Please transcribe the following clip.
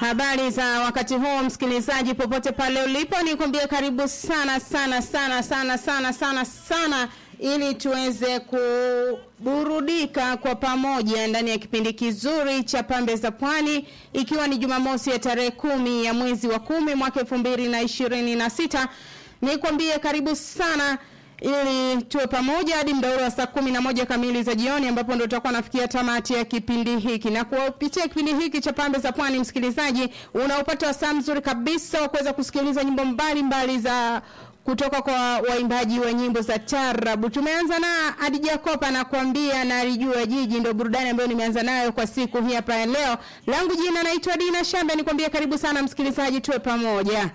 Habari za wakati huu msikilizaji, popote pale ulipo, nikwambie karibu sana sana sana sana sana sana sana, ili tuweze kuburudika kwa pamoja ndani ya kipindi kizuri cha Pambe za Pwani, ikiwa ni Jumamosi ya tarehe kumi ya mwezi wa kumi mwaka elfu mbili na ishirini na sita. Nikwambie karibu sana ili tuwe pamoja hadi muda ule wa saa kumi na moja kamili za jioni ambapo ndo tutakuwa nafikia tamati ya kipindi hiki na kupitia kipindi hiki cha pambe za pwani msikilizaji unaopata wasaa mzuri kabisa wa kuweza kusikiliza nyimbo mbalimbali za kutoka kwa waimbaji wa nyimbo za tarabu tumeanza na Adija Kopa anakuambia na alijua jiji ndio burudani ambayo nimeanza nayo kwa siku hii hapa leo langu jina naitwa Dina Shambe nikwambia karibu sana msikilizaji tuwe pamoja